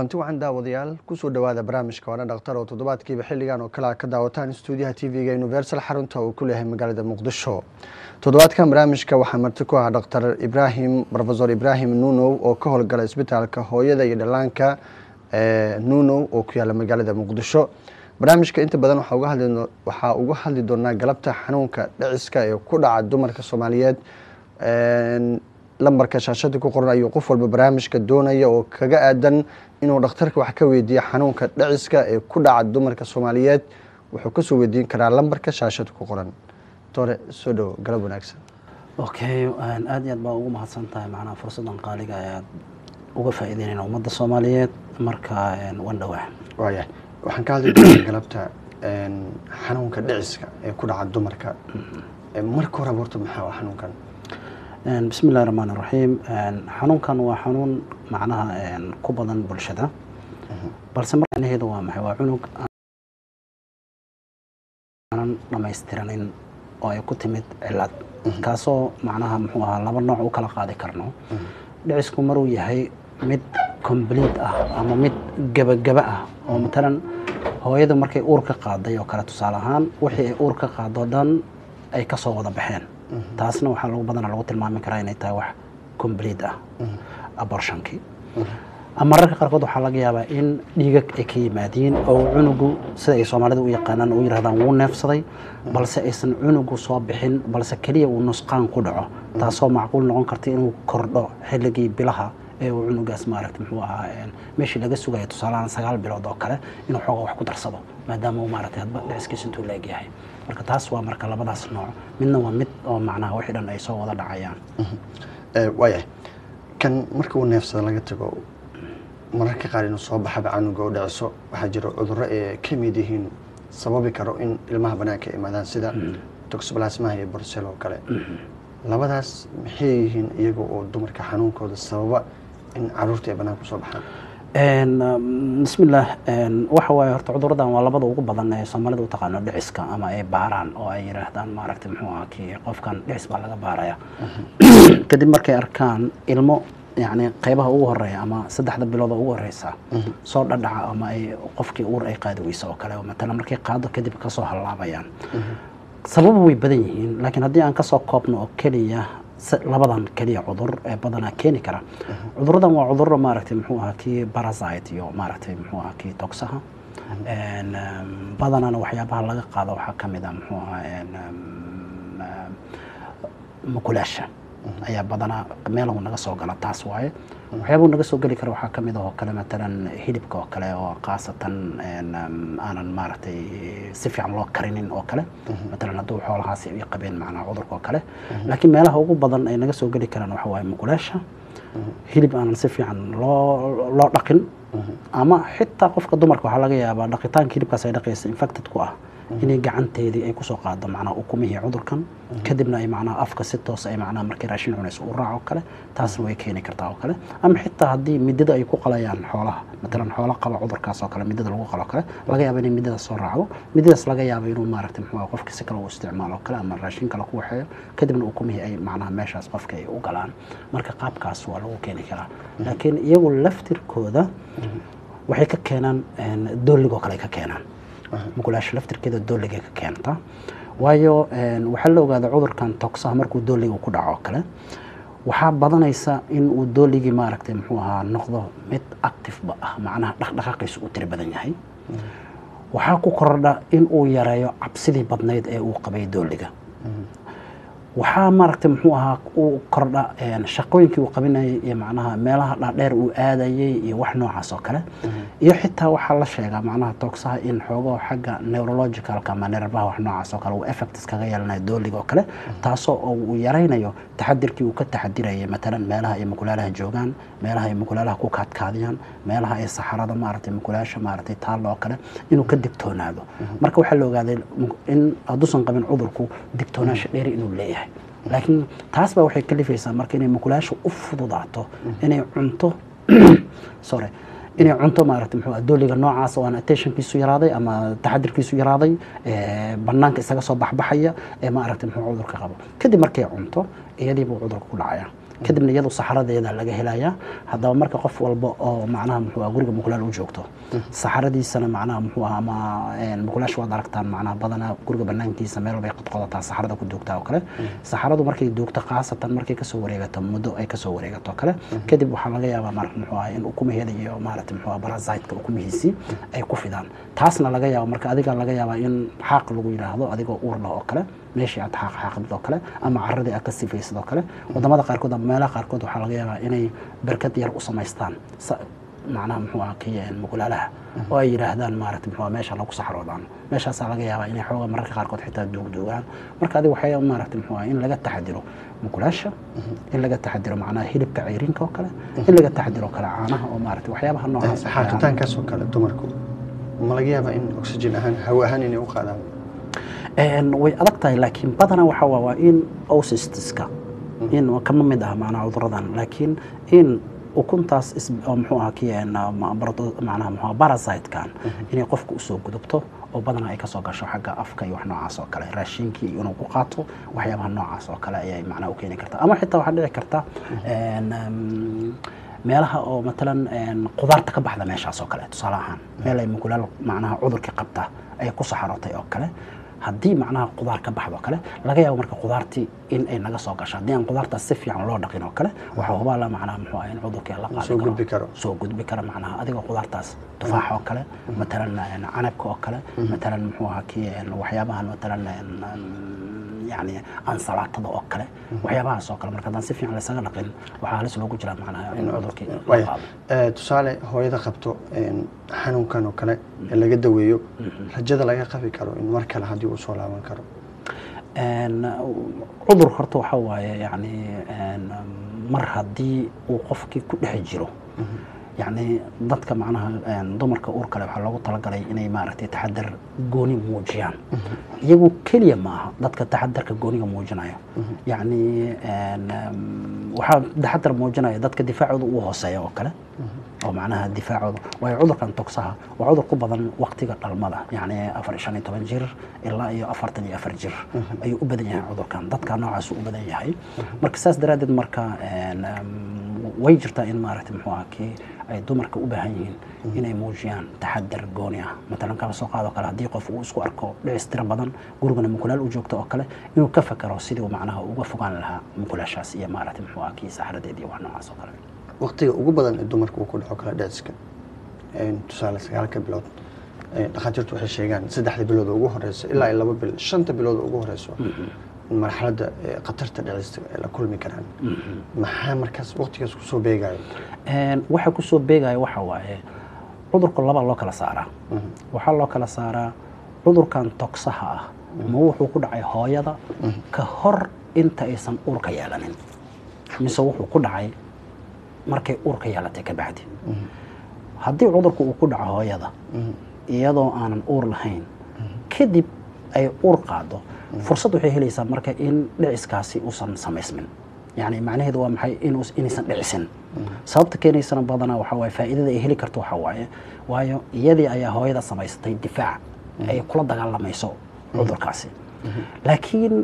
kulanti wacan daawadayaal kusoo dhowaada barnaamijka waana dhakhtar oo toddobaadkiiba xilligan oo kale a ka daawataan stuudiyaha t v-ga universal xarunta uu ku leeyahay magaalada muqdisho toddobaadkan barnaamijka waxaa marti ku ah dhakhtar ibraahim rofesor ibraahim nunow oo ka howlgala isbitaalka hooyada iyo dhallaanka nunow oo ku yaala magaalada muqdisho barnaamijka inta badan waxaa uga hadli doonaa galabta xanuunka dhiciska ee ku dhaca dumarka soomaaliyeed lambarka shaashada ku qoran ayuu qof walba barnaamijka doonaya oo kaga aadan inuu dhakhtarka wax ka weydiiya xanuunka dhiciska ee ku dhaca dumarka soomaaliyeed wuxuu kasoo weydiin karaa lambarka shaashada ku qoran tore soo dhowo galab wanaagsan okay aad iyo aad baa ugu mahadsan tahay macnaha fursaddan qaaliga ayaad uga faa'iideynayna ummadda soomaaliyeed marka wan dhowaa waaya waxaan ka hadli doonaa galabta xanuunka dhiciska ee ku dhaca dumarka marka horeba horta maxaa waa xanuunkan bismi illahi raxmaan iraxiim xanuunkan waa xanuun macnaha ku badan bulshada balse marnaheedu waa maxay waa cunug aanan dhammaystiranin oo ay ku timid cilad kaasoo macnaha muxuu ahaa laba nooc u kala qaadi karno dhicisku maruu yahay mid complete ah ama mid gebagaba ah oo matalan hooyadu markay uur ka qaaday oo kale tusaale ahaan wixii ay uur ka qaado dhan ay ka soo wada baxeen taasna waxaa lagu badana lagu tilmaami karaa inay tahay wax complete ah abortionkii mararka qaarkood waxaa laga yaabaa in dhiigag ay ka yimaadiin oo cunugu sida ay soomaalida u yaqaanaan u yirahdaan wuu neefsaday balse aysan cunugu soo bixin balse keliya uu nusqaan ku dhaco taasoo macquul noqon karta inuu kordho xilligii bilaha ee uu cunugaas maaragta muxuu ahaa meeshii laga sugaya tusaalahaan sagaal bilood oo kale inuu xooga wax ku darsado maadaama uu maaragtay hadba dhiciskiisa intuu la egyahay marka taas waa marka labadaas nooc midna waa mid oo macnaha wixii dhan ay soo wada dhacayaan waayahay kan marka uu neefsada laga tago mararka qaar inuu soo baxaba canuga u dhiciso waxaa jira cudurro ee ka mid yihiin sababi karo in ilmaha banaanka imaadaan sida toxoplasmaha iyo borsel oo kale labadaas maxay yihiin iyaga oo dumarka xanuunkooda sababa in caruurta ay banaanka usoo baxaan bismillaah waxa waaye horta cuduradan waa labada ugu badan ee soomaalida u taqaano dhiciska ama ay baaraan oo ay yidhaahdaan maaragtay muxuu aha kii qofkan dhicis baa laga baaraya kadib markay arkaan ilmo yacni qaybaha ugu horeeya ama saddexda bilood oo ugu horeysa soo dhadhaca ama ay qofkii uur ay qaadi weyso oo kale oo matalan markay qaado kadib kasoo hallaabayaan sababa way badan yihiin laakiin haddii aan kasoo koobno oo keliya labadan keliya cudur ee badanaa keeni kara cuduradan waa cuduro maaragtay muxuu ahaa kii parasite iyo maaragtay muxuu ahaa kii togsaha badanana waxyaabaha laga qaado waxaa ka mid ah muxuu ahaa mukulaasha ayaa badanaa meelahu naga soo gala taas waaye waxyaabuu naga soo geli kara waxaa ka mid ah oo kale matalan hilibka oo kale oo khaasatan aanan maaragtay si fiican loo karinin oo kale matalan hadduu xoolahaasi ay qabeen macnaha cudurka oo kale laakiin meelaha ugu badan ay naga soo geli karaan waxa waaye mukulaasha hilib aanan si fiican loo loo dhaqin ama xitaa qofka dumarka waxaa laga yaabaa dhaqitaanka hilibkaas ay dhaqaysa infected ku ah inay gacanteedii ay kusoo qaado macnaha ukumihii cudurkan kadibna ay macnaha afka si toos ay macnaha markay raashin cunayso u raac oo kale taasna way keeni kartaa oo kale ama xitaa haddii midada ay ku qalayaan xoolaha matalan xoolo qaba cudurkaas oo kale midada lagu qalo kale laga yaaba inay midada soo raacdo midadaas laga yaaba inuu maaragtay muxuu qofka si kale u isticmaalo kale ama raashin kale ku waxeeyo kadibna ukumihii ay macnaha meeshaas qofka ay u galaan marka qaabkaas waa lagu keeni karaa laakiin iyagu laftirkooda waxay ka keenaan dooligoo kale ay ka keenaan mukulaasha laftirkeeda dooliga ka keenta waayo waxaa la ogaada cudurkan togsaha markuu dooliga ku dhaco kale waxaa badanaysa in uu dooligii maaragtay muxuu ahaa noqdo mid activeba ah macnaha dhaqdhaqaaqiisu uu tiri badan yahay waxaa ku kordha in uu yareeyo cabsidii badnayd ee uu qabay dooliga waxaa maaragtay muxuu ahaa uu kordha shaqooyinkii uu qabinayay iyo macnaha meelaha dhaadheer uu aadayay iyo wax noocaas oo kale iyo xitaa waxaa la sheegaa macnaha toogsaha in xoogo xagga neurologicalka ama nerbaha wax noocaas oo kale uu effects kaga yeelanayo dooliga oo kale taasoo uu yaraynayo taxadirkii uu ka taxadirayay matalan meelaha ay mukulaalaha joogaan meelaha ay mukulaalaha ku kaadkaadiyaan meelaha ay saxarada maaragtay mukulaasha maaragtay taalla oo kale inuu ka digtoonaado marka waxaa la ogaaday in hadduusan qabin cudurku digtoonaansha dheeri inuu leeyahay laakiin taas baa waxay kalifaysaa marka inay mukulaasha u fududaato inay cunto sorry inay cunto maaragtay muxuu dooliga noocaas oo aan attentionkiisu yaraaday ama taxadirkiisu yaraaday banaanka isaga soo baxbaxaya ee maaragtay muxuu cudurka qabo kadib markay cunto iyadii buu cudurka ku dhacaya kadibna iyadu saxaradeeda laga helayaa haddaba marka qof walba oo macnaha muxuu ah guriga mukulaal u joogto saxaradiisana macnaha muxuu ah ama mukulaash waad aragtaan macnaha badanaa guriga banaankiisa meel bay qodqodataa saxarada ku joogtaa oo kale saxaradu markay joogto khaasatan markay kasoo wareegato muddo ay kasoo wareegato oo kale kadib waxaa laga yaabaa mar muxuu ah in ukumaheeda iyo maaragtay muxuu ah parasite-ka ukumihiisii ay ku fidaan taasna laga yaabo marka adiga laga yaabaa in xaaq lagu yidhaahdo adigoo uur leh oo kale meeshii aad xaaq xaaqdid oo kale ama caradii aad ka sifaysid oo kale wadamada qaarkood ama meelaha qaarkood waxaa laga yaabaa inay berkad yar u samaystaan macnaha muxuu ah kii mukulaalaha oo ay yidhaahdaan maaragtay muxuu meesha lagu saxroodaan meeshaasaa laga yaabaa inay xooga mararka qaarkood xitaa duugduugaan marka adiga waxay maaragtay muxuu ah in laga taxadiro mukulaasha in laga taxadiro macnaha hilibka ceyrinka oo kale in laga taxadiro kale caanaha oo maaragtay waxyaabaha noocaas xaaqitaankaas oo kale dumarku ma laga yaabaa in oxygen ahaan hawo ahaan inay u qaadaan way adag tahay laakiin badanaa waxa waa waa in osistiska in kama mid ah macnaha cuduradan laakiin in ukuntaas muxuu aha ki macnaha muxuu parasite-kan inay qofka usoo gudubto oo badanaa ay kasoo gasho xagga afka iyo wax noocaas oo kale raashinkii inuu ku qaato waxyaabaha noocaas oo kale ayay macnaha u keeni kartaa ama xitaa waxaa dhici karta meelaha oo matalan qudaarta ka baxda meeshaas oo kale tusaale ahaan meel ay mukulaal macnaha cudurkii qabta ay ku saxarootay oo kale haddii macnaha qudaar ka baxdo kale laga yaabo marka qudaartii in ay naga soo gasho haddii aan qudaartaas si fiican loo dhaqin oo kale waxaa hubaala macnaha muxuu ah in cudurkii la qaadi soo gudbi karo soo gudbi kara macnaha adigoo qudaartaas tufaax oo kale matalan canabka oo kale matalan muxuu ahaa kii waxyaabahan matalan yani ansalaatada oo kale waxyaabahaas oo kale marka haddaan si fiican laysaga dhaqin waxaa halis loogu jiraa macnaha in cudurkii la qaado tusaale hooyada qabto xanuunkan oo kale ee laga daweeyo rajada laga qabi karo in mar kale haddii uu soo laaban karo cudur horta waxaa waaye yani mar haddii uu qofkii ku dhex jiro yani dadka macnaha dumarka uur kale waxaa loogu talagalay inay maaragtay taxadar gooni muujiyaan iyagu keliya ma aha dadka taxadarka gooniga muujinayo yani waxaa taxadar muujinaya dadka difaacooda uu hooseeya oo kale oo macnaha difaacooda waayo cudurkan togsaha waa cudur ku badan waktiga dhalmada yani afar shan iyo toban jir ilaa iyo afartan iyo afar jir ayuu u badan yahay cudurkan dadka noocaasuu u badan yahay marka saas daraaddeed marka way jirtaa in maaragtay muxuu ah kii ay dumarka u baahan yihiin inay muujiyaan taxadar gooni ah matalan kaba soo qaado kale haddii qof uu isku arko dhicis tiro badan gurigana mukulaal u joogto oo kale inuu ka fakero sidii macnaha uga fogaan lahaa mukulaashaas iyo maaragtay muxuu ah kii saxaradeed iyo wax noocaas oo kale waqtiga ugu badan ee dumarka uu ku dhaco kale dhiciska tusaale sagaalka bilood dhakhaatiirtu waxay sheegaan saddexda bilood oo ugu horeyso ilaa iyo laba bil shanta bilood oo ugu horeyso marxaladda khatarta dhicista ay la kulmi karaan maxaa markaas waqtigaas kusoo beegayo waxa kusoo beegaya waxa waaye cudurka laba loo kala saaraa waxaa loo kala saaraa cudurkan togsaha ah ma wuxuu ku dhacay hooyada ka hor inta aysan uurka yeelanin mise wuxuu ku dhacay markay uurka yeelatay ka bacdi haddii cudurku uu ku dhaco hooyada iyadoo aanan uur lahayn kadib ay uur qaado fursad waxay helaysaa marka in dhiciskaasi uusan samaysmin yani macnaheedu waa maxay inaysan dhicisin sababta keenaysana badanaa waxaa waaye faa'iidada ay heli karto waxaa waaye waayo iyadii ayaa hooyada samaysatay difaac ay kula dagaalamayso cudurkaasi laakiin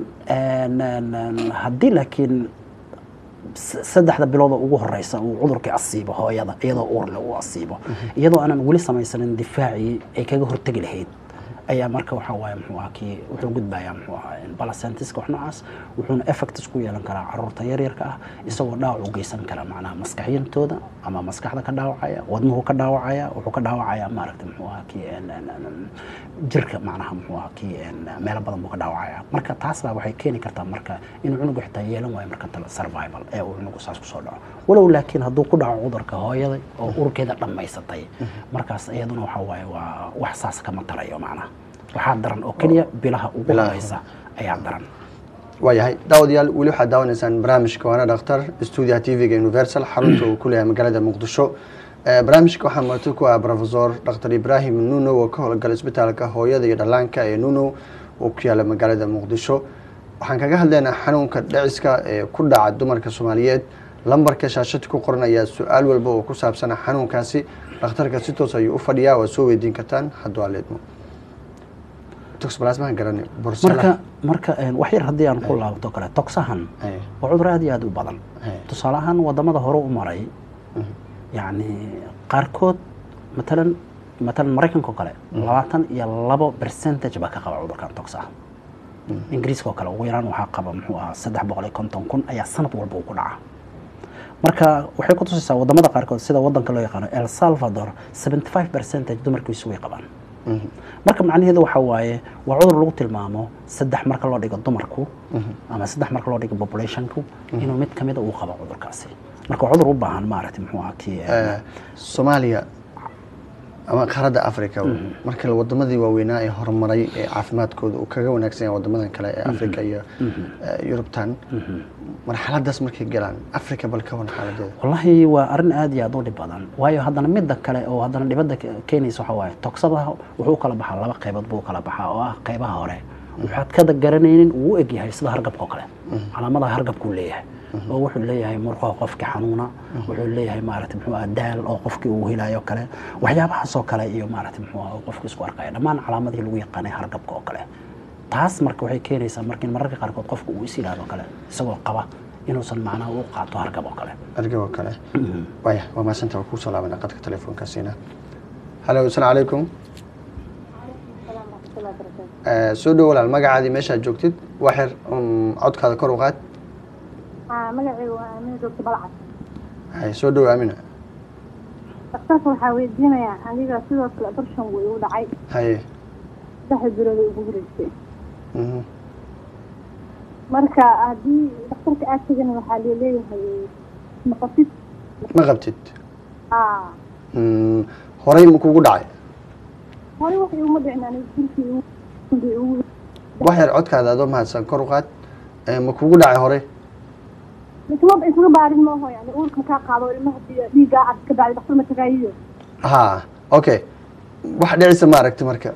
haddii laakiin saddexda bilooda ugu horeysa uu cudurkii asiibo hooyada iyadoo uurle uu asiibo iyadoo aanan weli samaysanin difaacii ay kaga hortegi lahayd ayaa marka waxaa waaye muxuu aha kii wuxuu gudbayaa muxuu ahaa balasentiska wax noocaas wuxuuna effects ku yeelan karaa caruurta yaryarka ah isagoo dhaawac u geysan kara macnaha maskaxyintooda ama maskaxda ka dhaawacaya wadnuhu ka dhaawacaya wuxuu ka dhaawacaya maaragta muxuu ahaa kii jirka macnaha muxuu ahaa kii meelo badan buu ka dhaawacaya marka taas baa waxay keeni kartaa marka inuu cunugu xitaa yeelan waayo marka tale survival ee uu cunugu saas kusoo dhaco walow laakiin hadduu ku dhaco cudurka hooyada oo urkeeda dhammaysatay markaas iyaduna waxaa waaye waa wax saas kama tarayo macnaha waxaa daran oo keliya bilaha ugu horeysa ayaa daran waayahay daawadayaal weli waxaad daawanaysaan barnaamijka waana dhakhtar stuudiyaha t v-ga universal xarunta uu ku leeyahay magaalada muqdisho barnaamijka waxaa marti ku ah profesor dr ibrahim nuno oo ka howlgala isbitaalka hooyada iyo dhallaanka ee nuno oo ku yaala magaalada muqdisho waxaan kaga hadlaynaa xanuunka dhiciska ee ku dhaca dumarka soomaaliyeed lambarka shaashada ku qoran ayaa su-aal walba oo ku saabsana xanuunkaasi dhakhtarka si toos ayuu u fadhiyaa waad soo weydiin kartaan hadduu aleedmo toxplasmaha garani marka marka wax yar haddii aan ku laabto kale toxahan waa cudur aad iyo aad u badan tusaale ahaan wadamada hore u maray yacni qaarkood matalan matalan maraykanka oo kale labaatan iyo labo percentage baa ka qaba cudurkan tox ah ingiriiska oo kale ugu yaraan waxaa qaba muxuu ahaa saddex boqol iyo konton kun ayaa sanad walba uu ku dhaca marka waxay ku tusaysaa wadamada qaarkood sida wadanka loo yaqaano el salvador 75 percentage dumarkiisu way qabaan marka macnaheedu waxa waaye waa cudur lagu tilmaamo saddex marka loo dhigo dumarku ama saddex marka loo dhigo populationku inuu mid kamida uu qabo cudurkaasi marka waa cudur u baahan maaragtay muxuu ahaa kii Eh, soomaaliya ama qaaradda africa marka wadamadii waaweynaa ee horumaray ee caafimaadkooda uu kaga wanaagsan yahay wadamadan kale ee africa iyo eh, yurubtan marxaladaas markay galaan africa bal ka wan xaaladeeda wallahi waa arrin aad iyo aad u dhib badan waayo haddana midda kale oo haddana dhibadda ke- keenaysa waxa waaye togsadaha wuxuu u kala baxaa laba qaybood buu u kala baxaa oo ah qaybaha hore waxaad kada garanaynin uu u egyahay sida hargabka oo kale calaamadaha hargabkuu leeyahay oo wuxuu leeyahay murqaha qofka xanuuna wuxuu leeyahay maaragtay muxuu ah daal oo qofkii uu helayo kale waxyaabahaasoo kale iyo maaragtay muxuu ah qofku isku arkaya dhammaan calaamadihii lagu yaqaanay hargabka oo kale taas marka waxay keenaysaa marka in mararka qaarkood qofku uu is yidhaahdo kale isagoo qaba inuusan macnaha u qaato hargab oo kale argab oo kale waya waa maasanta waa kuusoo laabana qadka telefoonkaasiina halo asalaamu calaykum Eh, soo dhow walaal magacaadii meeshaad joogtid waxir um, codkaada kor u qaad haa magacaygu waa aamina joogto balcad hay soo dhow aamina daktarka waxaa weydiinayaa aniga sidoo kale abarshan way igu dhacay haye saddex bilood ay ugu horeysay mhm. marka haddii daktarka aad tegana waxaa leeleeyahay maqasid ma qabtid haa Mm, horey ma kugu dhacay hore wax iguma dhicin aniga jirkii igu igu wax yar codkaada adoo mahadsan kor u qaad Eh, ma kugu dhacay hore isma isma baarin maaho yani uurka makaa qaado ilmaha di- dhiiggaa cad ka bacdi daktar ma tagaayiyo ha okay wax dhicisa ma aragti marka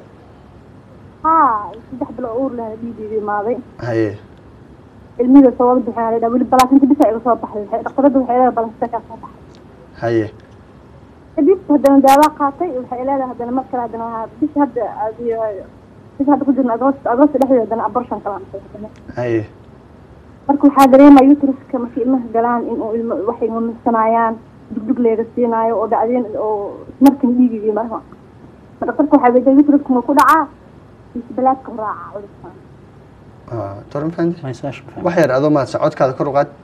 haa saddex bilood uur leh dhiigiiga imaaday haye ilmihiga soo wada bixin la weli balaasinta bisa iga soo baxday waxay- daktarada waxay leedahay balaasinta kaa soo baxay haye kadib haddana daawa qaatay waxay leedahay haddana mar kale haddana waa bis hadda adiyo bis hadda ku jirna agost agost dhexdeeda haddana abortion kala antay haddana haye marka waxaa dareemaya uteruska markay ilmaha galaan in uu ilmo waxay mamisanayaan dugdug leega siinaayo oo dhacdeen oo markan dhiigigii marka ma dhaktarka waxaa weydiya uteruska ma ku dhacaa mise balaadka u raaca cudurkan Ah, toran fahantay Ma isgaashan fahmay. wax yar adoo mahadsan codkaada kor u qaad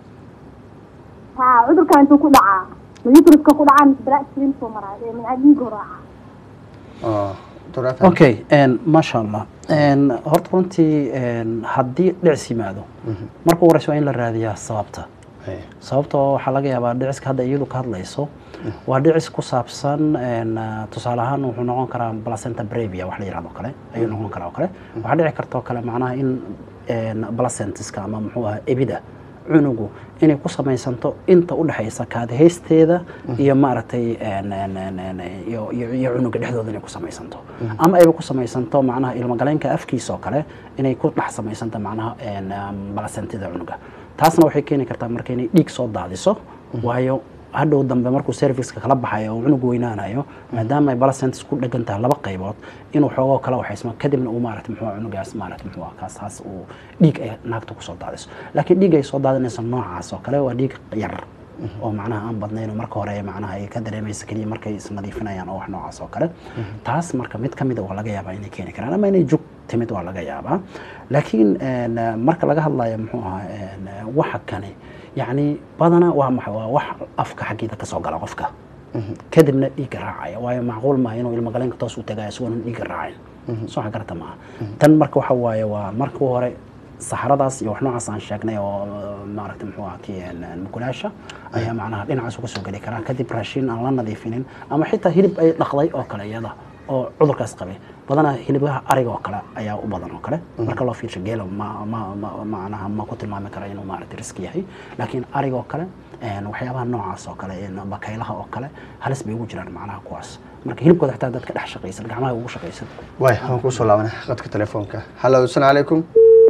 haa cudurkan intuu ku dhacaa ma uteruska ku dhacaa mise balaad siriin soo maraayo ee minca dhiiga u raaca Ah, toran fahantay okay en, maasha allah En, horta runtii en, haddii dhicis yimaado marka ugu horeysa waa in la raadiyaa sababta haye sababtoo waxaa laga yaabaa dhiciska hadda iyadu ka hadlayso waa dhicis ku saabsan en, ah, tusaale ahaan wuxuu noqon karaa placenta brevia wax la yihahdo kale ayuu noqon karaa oo kale waxaa dhici karta oo kale macnaha in en, placentiska ama muxuu ahaa ebida cunugu inay ku samaysanto inta u dhexaysa kaadihaysteeda iyo maaragtay en, en, en, en, iyo iyo iyo cunuga dhexdooda inay ku samaysanto ama ayba ku samaysanto macnaha ilmagaleenka afkiisa oo kale inay ku dhex samaysanto macnaha en, um, placentida cunuga taasna waxay keeni kartaa marka inay dhiig soo daadiso waayo hadhow dambe markuu serviceka kala baxayo oo cunug weynaanayo maadaama ay balacentis ku dhegan tahay laba qaybood inuu xoogoo kala waxaysmo kadibna uu maarata muxuu cunugaas maarata muxuu ah kaas taas uu dhiig ay naagta kusoo daadiso laakiin dhiig ay soo daadinayso noocaas oo kale waa dhiig yar oo macnaha aan badnayn oo marka hore macnaha ay ka dareemaysa keliya markay isnadiifinayaan oo wax noocaas oo kale taas marka mid ka mid a waa laga yaabaa inay keeni karaan ama inay jug timid waa laga yaabaa laakiin en, marka laga hadlayo muxuu ahaa en, waxa kane yacni badana waa maxay waa wax afka xaggiida ka soo gala qofka kadibna dhiigga raacaya waayo macquul maaha inuu ilmagaleenka toos u tagayo isagoon dhiigga raacin soo xa garata maaha tan marka waxa waaye waa marka hore saxaradaas iyo wax noocaas aan sheegnay oo maaragta muxuu ahaa kii en, mukulaasha ayaa macnaha dhinacaas uga soo geli karaa kadib raashin aan la nadiifinin ama xitaa hilib ay dhaqday oo kale iyada oo cudurkaas qabay badanaa hilibaha ariga oo kale ayaa u badan oo kale marka loo fiirsho geelo ma ma ma macnaha ma ku tilmaami kara inuu maaragta riski yahay laakiin ariga oo kale en, waxyaabaha noocaas oo kale en, bakaylaha oo kale halis bay ugu jiraan macnaha kuwaas marka hilibkooda xitaa dadka dhex shaqaysan gacmaha ugu shaqaysan waay waan kuusoo laabana qadka telefoonka hallo asalaamu calaykum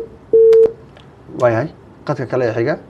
waayahay qadka kale ee xiga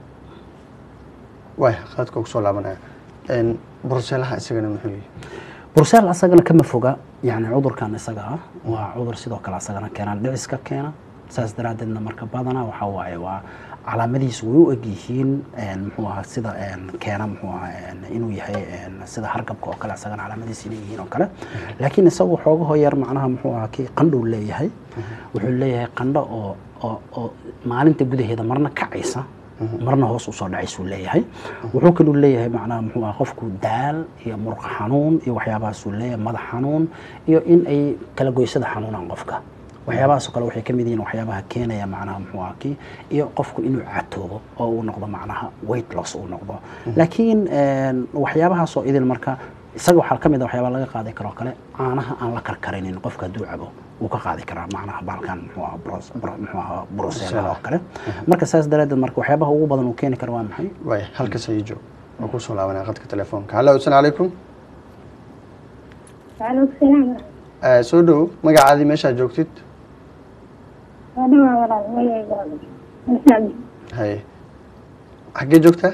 waay qadka kusoo laabanaya En, bruseelaha isagana muxuu yihi burseel asagana kama foga yani cudurkan isaga ah waa cudur sidoo kale asagana keenaan dhiciska keena saas daraaddeedna marka badana waxa waaye waa calaamadihiisu way u egyihiin een, muxuu ahaa sida een, keena muxuu ahaa een, inuu yahay een, sida hargabka oo kale isagana calaamadihiisa inay yihiin oo kale laakiin isagu xoogaho yar macnaha muxuu ahaa kii qandhow leeyahay wuxuu leeyahay qandho oo oo oo maalinta gudaheeda marna kacaysa marna hoos usoo dhacaysuu leeyahay wuxuu kaluu leeyahay macnaha muxuu ahaa qofku daal iyo muruq xanuun iyo waxyaabahaasuu leeyahay madax xanuun iyo in ay kala goysada xanuunaan qofka waxyaabahaasoo kale waxay ka mid yihiin waxyaabaha keenaya macnaha muxuu ahaa kii iyo qofku inuu catoobo oo uu noqdo macnaha weight loss uu noqdo laakiin een, waxyaabahaasoo idil marka isaga waxaa ka mid a waxyaabaa laga qaadi karoo kale caanaha aan la karkarinin qofka hadduu cabo wuu ka qaadi karaa macnaha baalkan muxuu ahaa bros- bro- muxuu ahaa bruseela oo kale marka saas daraadeed marka waxyaabaha ugu badan uu keeni karo waa maxay waay halkas ayay joog waa kusoo laabanaa qadka telefoonka hallo asalaamu calaykum waaleykum salaam Eh, soo dhow magacaadii meeshaa joogtid waa dhawaa walaal magacayga masaabi haye xaggee joogtaa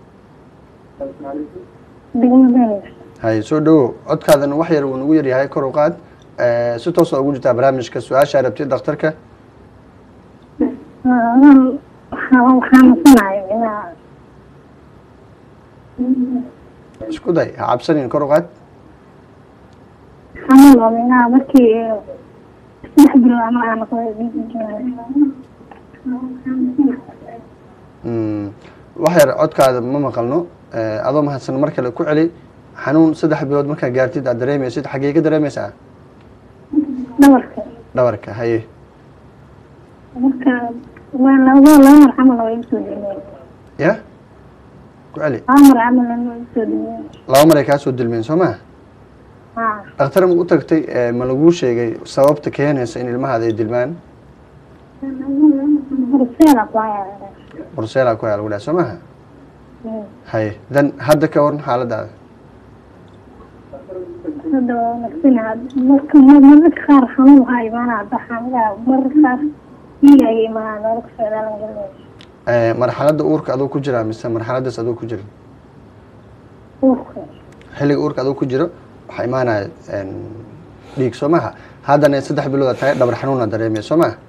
degmada haye soo dhowo codkaadan wax yar uu nagu yaryahay kor u qaad Eh, si toosa ugu jirtaa barnaamijka su-aashaa rabtid dhakhtarka waxaa nasanayo inaa isku day ha cabsanin kor u qaad xanuun oo inaa markii saddex bilood ama aan noqday Mm, wax yar codkaada ma maqalno Eh, adoo mahadsan mar kale ku celi xanuun saddex bilood markaa gaartid aad dareemaysid xaggee ka dareemaysaa dhabarka dhabarka haye marka waa laba laba mar camal oo igu soo dhimeen ya ku celi laba mar camal oo igu soo dhimeen laba maray kaa soo dilmeen soo maa haa dhakhtar ma u tagtay eh, ma laguu sheegay sababta keenaysa in ilmahaada ay dilmaan horseeda ku hayaa borseela ku haya lagu dhahay soo maha haye dan hadda ka waran xaaladaada hadda waa wanaagsanaa marka mararka qaar xanuun waxaa imaanaa baxaamidaa mararka qaar dhiig ay imaanaa noloka socdaalan galay Eh, marxaladda uurka aduu ku jiraa mise marxaladdaas aduu ku jira uurka xilliga uurka aduu ku jiro waxaa imaanaya en, dhiig soo maha haddana saddex bilood aad tahay dhabar xanuuna dareemaya soo maha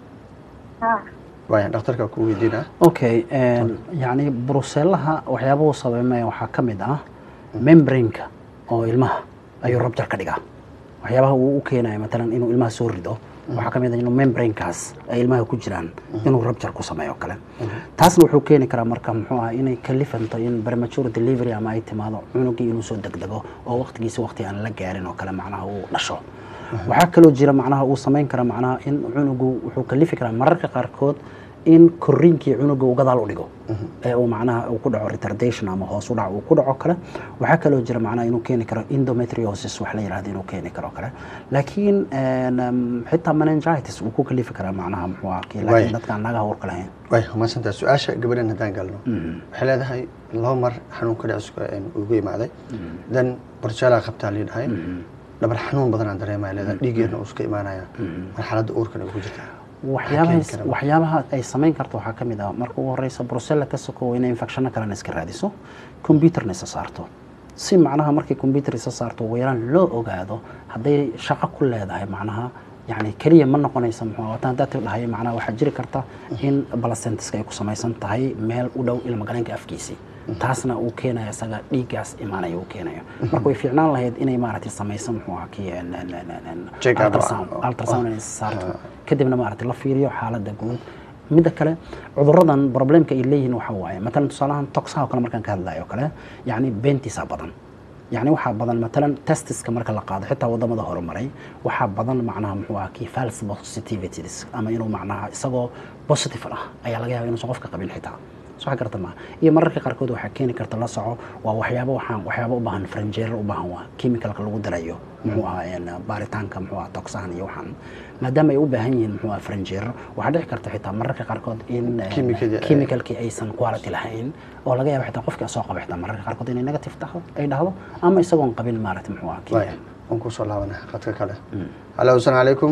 haa waaya dhakhtarka ku weydiina okay een, yacni brusellaha waxyaabuhu sabaymaya waxaa ka mid ah membraneka oo ilmaha ayuu rabjar ka dhigaa waxyaabaha uu u keenaya matalan inuu ilmaha soo rido waxaa ka mid ah inuu membranekaas ay ilmaha ku jiraan inuu rabjar ku sameeyo kale taasna wuxuu keeni karaa marka muxuu ah inay kalifanto in premature delivery ama ay timaado cunugii inuu soo degdego oo waqtigiisa waqti aan la gaarin oo kale macnaha uu dhasho waxaa kaloo jira macnaha uu samayn kara macnaha in cunugu wuxuu kalifi karaa mararka qaarkood in koriinkii cunuga uu gadaal u dhigo ee uu macnaha uu ku dhaco retardation ama hoos u dhac uu ku dhaco kale waxaa kaloo jira macnaha inuu keeni karo endometriosis wax la yidhahdo inuu keeni karo kale laakiin een, um, xitaa meningitis uu ku kalifi karaa macnaha muxuu ah kii Waay. laakiin dadkaan naga hawrka lahayn waay mahadsantaha su-aasha gabadhan haddaan galno waxay leedahay laba mar xanuunka dhiciska ugu imaaday dan borjeelaa qabtaa lii dhahay dhabar xanuun badanaa dareemaya leedahay dhiigeedna uu iska imaanaya marxaladda uurkana ugu jirtaa waxyaabahay keeni kara? waxyaabaha ay samayn karto waxaa ka mid ah marka ugu horeysa brucella ka sokow inay infectionno kalena iska raadiso computerna isa saarto si macnaha markay computer isa saarto ugu yaraan loo ogaado hadday shaqo ku leedahay macnaha yani keliya ma noqonaysa muxuu ahaa watan haddaad dhahay macnaha waxaa jiri karta in placentiska ay ku samaysan tahay meel u dhow ilmagaleenka afkiisii taasna uu keenayo isaga dhiiggaas imaanaya uu keenayo marka way fiicnaan lahayd inay maaragtay samayso muxuu ahaa kii en- en- en- en- Check up. ultrasound ultrasound inay saarto kadibna maaragtay la fiiriyo xaaladda guud midda kale cuduradan problemka ay leeyihiin waxa waaye matalan tusaalahan toxaha oo kale markaan ka hadlayo oo kale yacni beentiisa badan yacni waxaa badan matalan testiska marka la qaado xitaa wadamada horumaray waxaa badan macnaha muxuu ahaa kii false positivities ama inuu macnaha isagoo positive ah ayaa laga yaaba inuusan qofka qabin xitaa soo garta ma iyo mararka qaarkood waxaa keeni karta la soco waa waxyaabo waxaan waxyaabo u baahan franjeer u baahan waa chemicalka lagu darayo muxuu ahaa een, baaritaanka muxuu ahaa toxahan iyo waxaan maadaama ay u baahan yihiin muxuu ahaa franjeer waxaa dhici karta xitaa mararka qaarkood in een, Chemicalka- chemicalkii aysan quality lahayn oo laga yaabo xitaa qofkii soo qaba xitaa mararka qaarkood inay negative taho ay dhahdo ama isagoon qabin maaragtay muxuu ahaa waay kii waan kusoo laabanaa qadka kale hallo asalaamu calaykum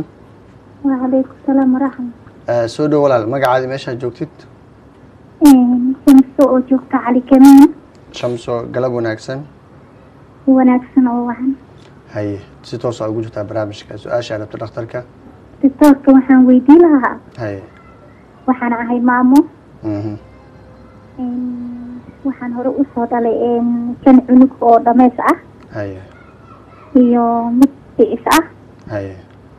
وعليكم السلام ورحمة Eh, soo dhow walaal magacaadi meeshaad joogtid شمس oo joogta cali kamiin shamso galab wanaagsan wanaagsan oo wacan haye si toosa ugu jirtaa barnaamijka su-aasha rabta dhakhtarka doctoorka waxaan weydiin lahaa haye waxaan ahay maamo mhm waxaan hore usoo dhalay een, shan cunug oo dhameys ah haye iyo mid dhicis ah haye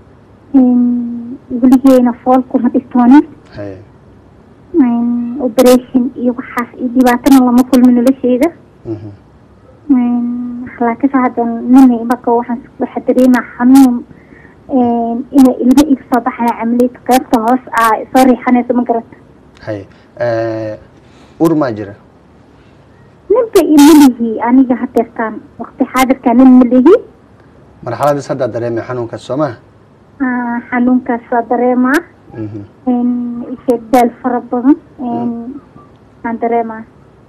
Een, weligeena fool kuma dhistoonin haye Een, operation iyo waxaas iyo dhibaatana lama kulmin nolosheyda mhm, Een, laakiinse hadda nina marka waxaan waxaa dareemaa xanuun een, inay ilmo iga soo baxaya camaliyad qaybta hoos ah soo riixanayso ma garata haye Eh, ur maa jira ninba ima lihi aniga hadeertaan waqti xaadirkaa nin ma lihi marxaladiis haddaa dareemay xanuunkaas soo maha Ah, xanuunkaas waa dareemaa Mhm. Een, isheeg daal fara badan Een, aan dareemaa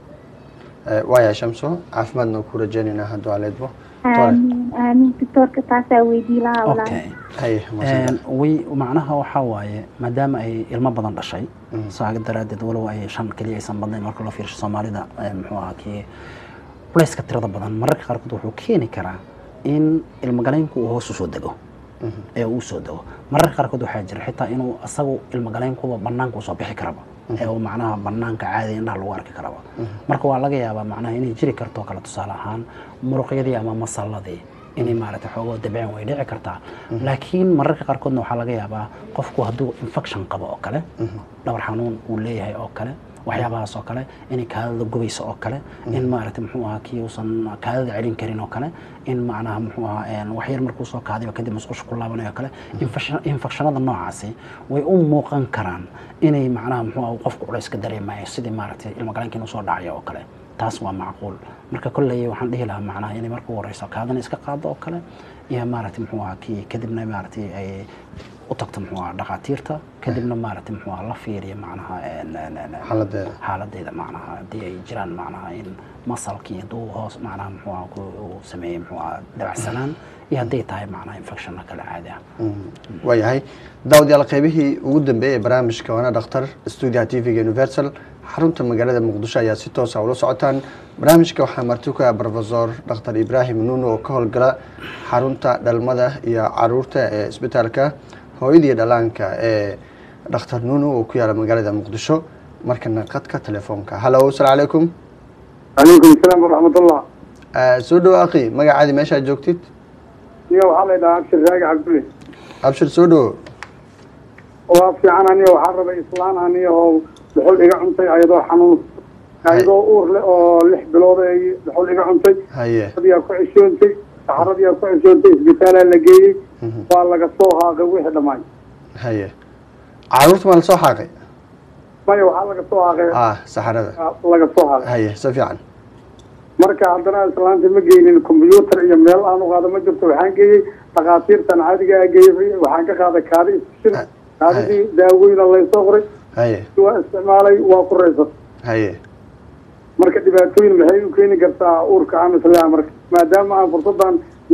Eh, waaya shamso caafimaadna ku rajaynaynaa hadduu aleedbo aamin aamin doctoorka taasaa weydii lahaa walaal okay haye maasanta. way macnaha waxaa waaye maadaama ay ilmo badan dhashay Mhm. saaga daraaddeed walow ay shan keliya aysan badnayn marka loo fiirsho soomaalida eh, muxuu ahaa kii culayska tirada badan mararka qaarkood wuxuu keeni karaa in ilmogaleynku uu hoos usoo dego Mhm. ee uu soo dego mararka qaarkood waxaa jira xitaa inuu asagu ilmogaleynkuba banaanka usoo bixi karaba ee uu macnaha banaanka caadi indhaha lagu arki karaba marka waa laga yaabaa macnaha inay jiri karto kale tusaale ahaan muruqyadii ama masalladii inay maaragtay xoogoo dabceen way dhici kartaa laakiin mararka qaarkoodna waxaa laga yaabaa qofku hadduu infection qabo oo kale dhabar xanuun uu leeyahay oo kale waxyaabahaas oo kale inay kaadada gubayso oo kale in maaragtay muxuu ahaa kii uusan kaadada celin karin oo kale in macnaha muxuu ahaa een, wax yar markuu soo kaadiba kadib musqusha ku laabanayo oo kale infection- infectionada noocaasi way u muuqan karaan inay macnaha muxuu ahaa qofku culays ka dareemayo sidii maaragtay ilmogaleynka inuu soo dhacayo oo kale taas waa macquul marka kolley waxaan dhihi lahaa macnaha inay marka ugu horeyso kaadana iska qaado oo kale iyo maaragtay muxuu ahaa kii kadibna maaragtay ay u tagto muxuu ahaa dhakhaatiirta kadibna maaragtay muxuu ahaa la fiiriyo macnaha een, een, een, een, xaaladeeda xaaladeeda macnaha haddii ay jiraan macnaha in masalkii hadduu hoos macnaha muxuu ahaa ku uu sameeyey muxuu ahaa dabacsanaan iyo hadday tahay macnaha infectionna kale caadi ah waayahay daawadayaal qaybihii ugu dambeeyey ee barnaamijka waana dhakhtar stuudiyaha t v-ga universal xarunta magaalada muqdisho ayaa si toosa ula socotaan barnaamijka waxaa marti ku ah profesor dhakhtar ibraahim nuuno oo ka howlgala xarunta dhalmada iyo caruurta ee isbitaalka hooyada iyo dhalaanka ee dhakhtar nuuno oo ku yaala magaalada muqdisho markana qadka telefoonka hallo asalaamu calaykum calaykum asalaam waraxmatullah Eh, soo dhowo akhi magacaadi meeshaad joogtid niyo waxaa la yidhahaa abshir raagi cabdulle abshir soo dhowo waa fiican aniyo waxaa rabay islaan aniyo oo dhuxul iga cuntay ayadoo xanuun ayadoo uur leh oo lix bilood ay dhuxul iga cuntay haye adiyaa ku ceshoontay saxaradiyaa ku ceshoontay isbitaalaa la geeyey Mhm. waa laga soo haaqay wixii dhammaay haye caruurta maa lasoo xaaqay maya waxaa laga soo haaqay ah saxarada laga soo haaqay haye si fiican marka haddana islaanta ma geynin combyuutar iyo meel aan u qaado ma jirto waxaan geeyey dhakhaatiirtan caadigaa geeyey waxaan ka qaaday kaadi isfishin Ah, kaadidii daawooyina laysoo qoray haye waa isticmaalay waa ku raysatay haye marka dhibaatooyin maxay u keeni kartaa uurka amislea marka maadaama aan fursadan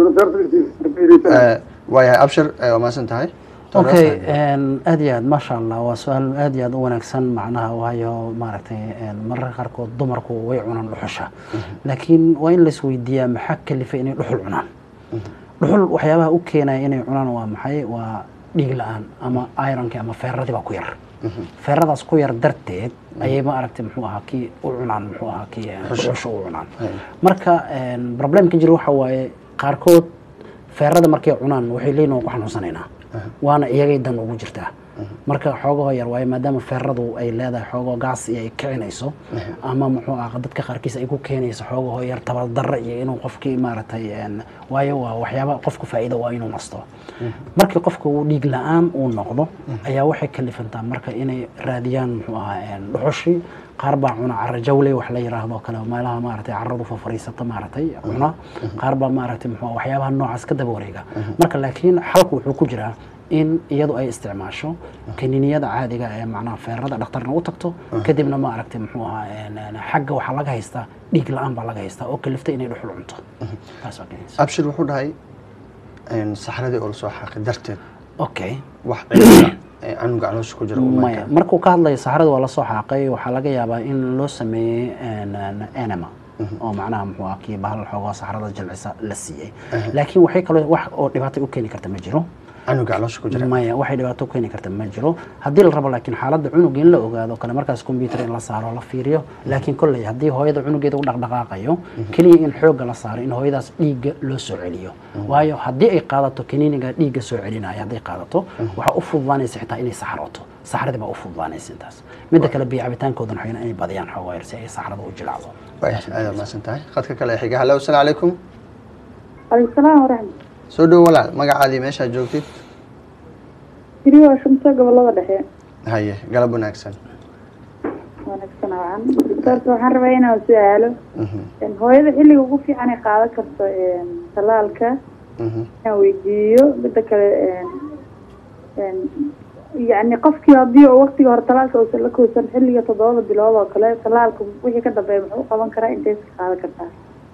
university Eh, waayahay abshir eh, waa mahadsan tahay okay een, aad iyo aad maasha allah waa su-aal aad iyo aad u wanaagsan macnaha waayo maaragtay een, mararka qaarkood dumarku way cunaan dhuxusha laakiin waa in la isweydiiyaa maxaa kalifay inay dhuxul cunaan dhuxul waxyaabaha u keenaya inay cunaan waa maxay waa dhiig la-aan ama ironkii ama feeradii baa ku yar feeradaas ku yar darteed ayay ma aragtay muxuu ahaa kii u cunaan muxuu ahaa kii een, dhuxusha u cunaan marka een, problemka jira waxa waaye qaarkood feerada markay cunaan waxay leeyihin waan ku xanuunsanaynaa waana iyagay dan ugu jirtaa marka xoogahoo yar waaye maadaama feeradu ay leedahay xoogoo gaas iyo ay kicinayso ama muxuu ah dadka qaarkiis ay ku keenayso xoogahoo yar tabardarra iyo inuu qofkii maaragtay een, waayo waa waxyaaba qofku faa'iido waa inuu nasto markii qofka uu dhiig la-aan uu noqdo ayaa waxay kalifantaa marka inay raadiyaan muxuu ahaa een, dhuxushii qaar baa cuna cara jawle wax la yiraahdo kale meelaha maaragtay caradu fafariisata maaragtay cuna qaar baa maaragtay muxuu ahaa waxyaabaha noocaas ka daba wareega marka laakiin xalku wuxuu ku jiraa in iyadu ay isticmaasho kaniiniyada caadiga ee macnaha feerada dhakhtarna u tagto kadibna ma aragtay muxuu ahaa een, een, xagga waxaa laga haystaa dhiig la-aan baa laga haystaa oo kalifta inay dhuxul cunto taas waa keenaysa abshir wuxuu dhahay een, saxaradii oo lasoo xaaqay darteed okay wax cilada ee canuga caloosha ku jira uu maya markaa markuu ka hadlayo saxarada waa lasoo xaaqay waxaa laga yaabaa in loo sameeyey een, een, enema oo macnaha muxuu ah kii bahal xoogoo saxarada jilcisa la siiyey laakiin waxay kaloo wax oo dhibaato u keeni karta ma jiro canuga caloosha ku jira maya waxay dhibaato keeni karta ma jiro haddii la rabo laakiin xaaladda cunuga in la ogaado kale markaas computer in la saaro la fiiriyo laakiin kolley haddii hooyada cunugeeda u dhaqdhaqaaqayo keliya in xoogga la saaro in hooyadaas dhiigga loo soo celiyo waayo haddii ay qaadato kaniiniga dhiigga soo celinaya hadday qaadato waxaa u fududaanaysa xitaa inay saxroto saxradii baa u fududaanaysa intaas midda kale biyo cabitaankoodan waxayna inay badiyaan xoogaa yar si ay saxrada u jilacdo waaya aada mahadsan tahay khadka kale ee xiga hallo asalaamu calaykum calaykum salaam waraxmat soo dhowo walaal magacaadii meeshaad joogtid jiri waa shumta gobolada dhexe haye galab wanaagsan wanaagsan wacan doctorka waxaan rabaa inaan su-aalo Mhm, hooyada xilliga ugu fiican ay qaadan karto talaalka mhm. inaan weydiiyo mida kale yani qofkii haddii uu waqtiga hore talaalka uusan la koosan xilliga toddobada bilood oo kale talaalka wixii ka dambeeya muxuu u qaban karaa intay iska qaadan kartaa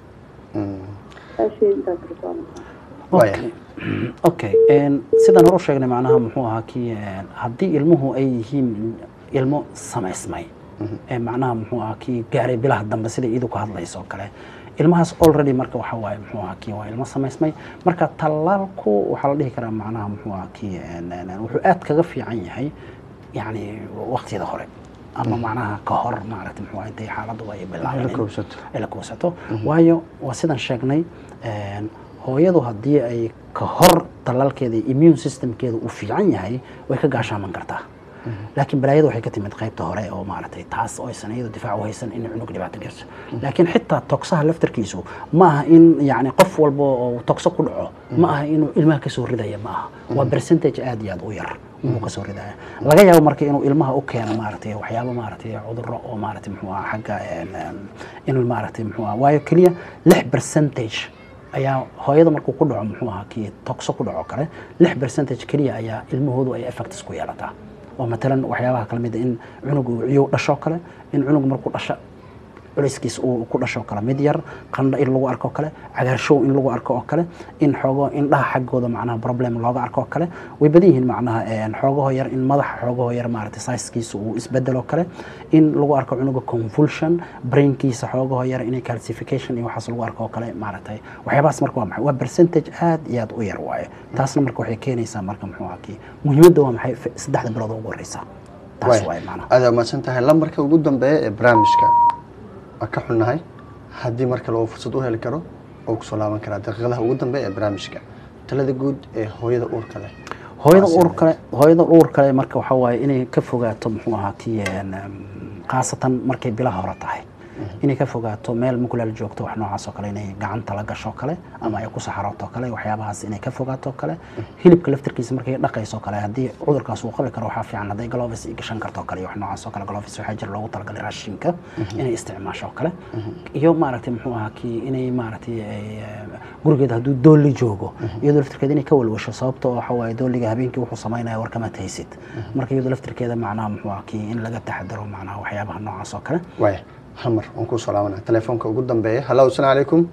Mm. saashay intaas kartaa Waaya. Okay. okay een, sidaan hore u sheegnay macnaha muxuu ahaa kii een, haddii ilmuhu ay yihiin ilmo samaysmay ee macnaha muxuu ahaa kii gaaray bilaha dambe sida iidu ka hadlayso oo kale ilmahaas already marka waxa waaye muxuu ahaa kii waa ilmo samaysmay marka tallaalku waxaa la dhihi karaa macnaha muxuu ahaa kii een, een, een, wuxuu aad kaga fiican yahay yacni waqtiyada hore ama macnaha ka hor maaragtay muxuu ahaa intay xaaladdu ay la bilaabanin koobsato ay la kuusato waayo waa sidaan sheegnay een, hooyadu haddii ay ka hor talaalkeeda iyo immune systemkeeda uu fiican yahay way ka gaashaaman kartaa laakiin balaayada waxay ka timid qaybta hore oo maaragtay taas oo aysan iyadu difaac u haysan in cunug dhibaato garso laakiin xitaa togsaha laftarkiisu ma aha in yacni qof walba oo togso ku dhaco ma aha inuu ilmaha kasoo ridaya ma aha waa percentage aad iyo aad u yar inuu kasoo ridaya laga yaabo marka inuu ilmaha u keeno maaragtay waxyaabo maaragtay cudurro oo maaragtay muxuu aha xagga een, een, in maaragtay muxuu aha waayo keliya lix percentage ayaa hooyada markuu ku dhaco muxuu ahaa kii togso ku dhaco kale lix percentage keliya ayaa ilmahoodu ay effects ku yeelataa oo matalan waxyaabaha kala mid ah in cunugu ciyow dhasho kale in cunug markuu dhasho culayskiis uu ku dhasho kale mid yar qandho in lagu arko kale cagaarshow in lagu arko oo kale in xoogo indhaha xaggooda macnaha problem looga arko oo kale way badan yihiin macnaha een, xoogaho yar in madaxa xoogaho yar maaragtay sizekiisa uu isbedelo kale in lagu arko cunuga convulsion brainkiisa xoogaho yar inay calcification iyo waxaas lagu arko oo kale maaragtay waxyaabahaas marka waa maxay waa percentage aad iyo aad u yar waaye taasna marka waxay keenaysaa marka muxuu ahaa kii muhiimadda waa maxay F- saddexda bilood oo ugu horeysa taas Waaya. waaye macnaha aada mahadsan tahay lambarka ugu dambeeya ee barnaamijka waa ka xunnahay haddii mar kale uu fursad u heli karo oo kusoo laaban karaa daqiiqadaha ugu dambeeya ee barnaamijka talada guud ee hooyada uurka leh hooyada Waa uur sidee? kale hooyada uur kale marka waxaa waaye inay ka fogaato muxuu ahaa kii een, um, khaasatan markay bilaha hore tahay inay ka fogaato meel mukulaal joogto wax noocaas oo kale inay gacanta la gasho kale ama ay ku saxarooto kale waxyaabahaas inay ka fogaato kale hilibka laftarkiisa markay dhaqayso kale haddii cudurkaas uu qabi karo waxaa fiican hadday gloves i gashan karto kale iyo wax noocaas oo kale gloves waxaa jira loogu talagalay raashinka inay isticmaasho kale iyo maaragtay muxuu ahaa kii inay maaragtay ay, eh, gurigeeda hadduu doolli joogo iyadoo laftirkeeda inay ka walwasho sababta oo waxa waaye doolliga habeenkii wuxuu samaynaya war kama tahaysid marka iyadoo laftirkeeda macnaha muxuu ahaa kii in laga taxadaro macnaha waxyaabaha noocaas oo kale waaya hal mar waan kusoo laabanaa telefoonka ugu dambeeya hallo asalaamu calaykum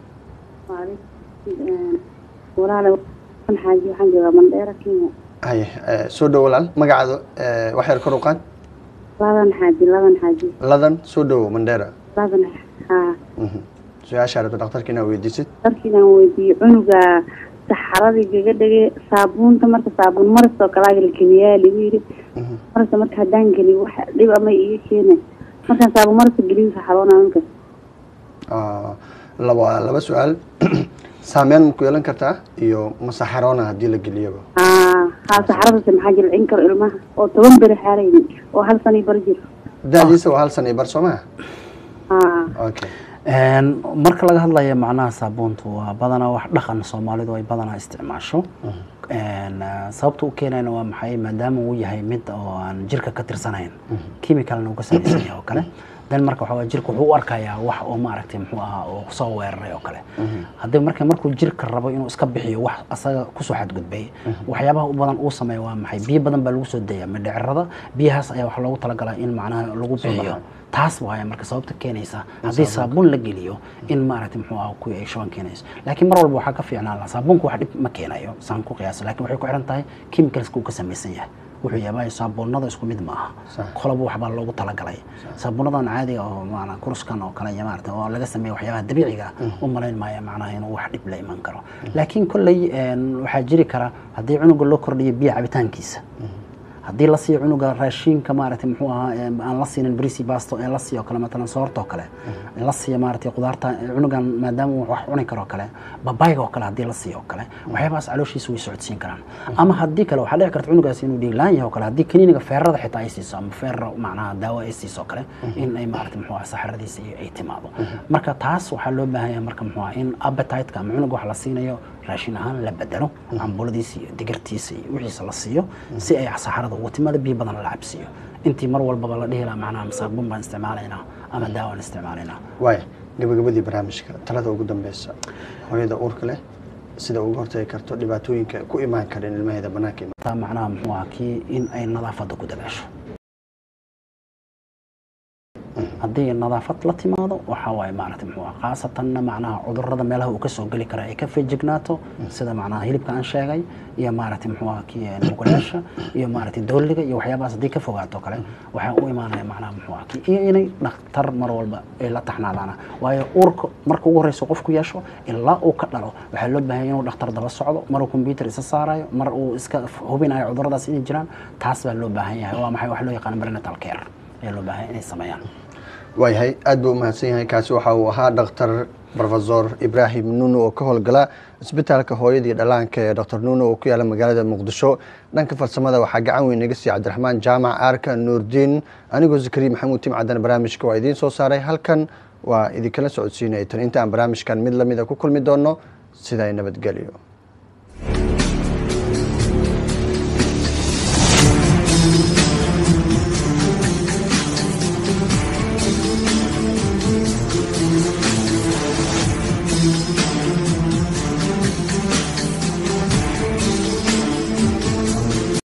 walaale xaaji waxaan joogaa mandheera kenya haye eh, soo dhowo walaal magacaada eh, wax yar kor u qaad ladan xaaji ladan xaaji ladan soo dhowo mandheera ladan haa Mhm. su-aashaa rabta dhakhtarka inaad weydiisid darkiinaan weydiiyey cunuga saxaradii gaga dhege saabuunta marka saabuun maris oo kalaa la geliyaa lagu yidhi Mhm. marasa marka haddaan geliyo wax dhib ama iga keena markaan saabuun marasa geliyo saxaroonaa marka Ah, laba laba su-aal saameyn ma ku yeelan kartaa iyo masaxaroona haddii la geliyaba haa haa saxaradase maxaa jilcin karo ilmaha oo toban beri xaarayni oo hal sano bar jiro da-diisa waa hal sana iyo bar soo maha haa okay Een, marka laga hadlayo macnaha saabuuntu waa badanaa wax dhaqan soomaalidu ay badanaa isticmaasho Een, ah, sababta u keenayna waa maxay maadaama uu yahay mid oo aan jirka ka tirsanayn chemicalna uu ka samaysan yahay oo kale dan marka waxaa waye jirka wuxuu u arkayaa wax oo maaragtay muxuu ahaa oo soo weeraray oo kale haddii marka markuu jirka rabo inuu iska bixiyo wax asaga kusoo xadgudbay waxyaabaha u badan uu sameeyo waa maxay biyo badan baa lagu soo daya mindhicirada biyahaas ayaa waxaa loogu talagalaa in macnaha lagu bixiyo taas waaya marka sababta keenaysa haddii saabuun la geliyo in maaragtay muxuu ahaa kuwii ay shuban keenayso laakiin mar walba waxaa ka fiicnaan lahaa saabuunku wax dhib ma keenayo saan ku qiyaasa laakiin waxay ku xiran tahay chemicalska uu ka samaysan yahay wuxuu yahay saabuunada isku mid ma aha Sax. kolaba waxbaa loogu talagalay saabuunadan caadiga oo maana kuruskan oo kale iyo maarata oo laga sameeyo waxyaabaha dabiiciga ah, u malayn maayo macnaha inuu wax dhib la iman karo laakiin kolley een, waxaa jiri kara haddii cunuga loo kordhiyo biyo cabitaankiisa haddii la siiyo cunuga raashinka maaragtay muxuu ahaa ee aan la siinin brisi basto ee la siiyo kale matalan soorta oo kale la siiyo maaragtay qudaarta cunugan maadaama uu wax cuni karo kale babayga oo kale haddii la siiyo oo kale waxyaabahaas calooshiisa way socodsiin karaan ama haddii kale waxaa dhici karta cunugaas inuu dhiiglaan yahay oo kale haddii kaniiniga feerada xitaa ay siiso ama feera macnaha daawo ay siiso oo kale in ay maaragtay muxuu ahaa saxaradiisa iyo ay timaado marka taas waxaa loo baahan yahay marka muxuu ahaa in appetite-ka ama cunuga wax la siinayo raashin ahaan la bedelo cambuladiisa iyo digirtiisa iyo wixiisa la siiyo si ay saxarada ugu timaado biyo badan la cabsiiyo intii mar walbaba la dhihi lahaa macnaha masaabuun baan isticmaalaynaa ama daawaan isticmaalaynaa waaya gabagabadii barnaamijka talada ugu dambeysa hooyada uurka leh sida uga hortagi karto dhibaatooyinka ku imaan kara in ilmaheeda banaanka imaan taa macnaha muxuu ahaa kii in ay nadaafadda ku dadaasho haddii nadaafad la timaado waxaa waaye maaragtay muxuu ahaa khaasatanna macnaha cudurrada meelaha uu ka soo geli kara ay ka feejignaato sida macnaha hilibka aan sheegay iyo maaragtay muxuu ahaa kii mugulaasha iyo maaragtay dooliga iyo waxyaabahaas haddii ka fogaato kale waxaa u imaanaya macnaha muxuu ahaa kii iyo inay dhakhtar mar walba ay la taxnaadaan waayo uurka marka ugu horreysa qofku yeesho ilaa uu ka dhalo waxaa loo baahan yahay inuu dhakhtar daba socdo mar uu computer isa saarayo mar uu iska hubinayo cudurradaas inay jiraan taas baa loo baahan yahay waa maxay wax loo yaqaan prenatal care ayaa loo baahan yahay inay sameeyaan waayahay aad buu umahadsan yahay kaasi waxa uu ahaa dhaktar rofesor ibraahim nuno oo ka howlgala isbitaalka hooyadii dhallaanka ee dr nuno oo ku yaala magaalada muqdisho dhanka farsamada waxaa gacan weyn naga siiya cabdiraxmaan jaamac aarka nuurdiin anigoo zakariya maxamuud timcadan barnaamijka waa idiin soo saaray halkan waa idinkala socodsiinaya tan inta aan barnaamijkan mid lamida ku kulmi doono sidaa nabadgelyo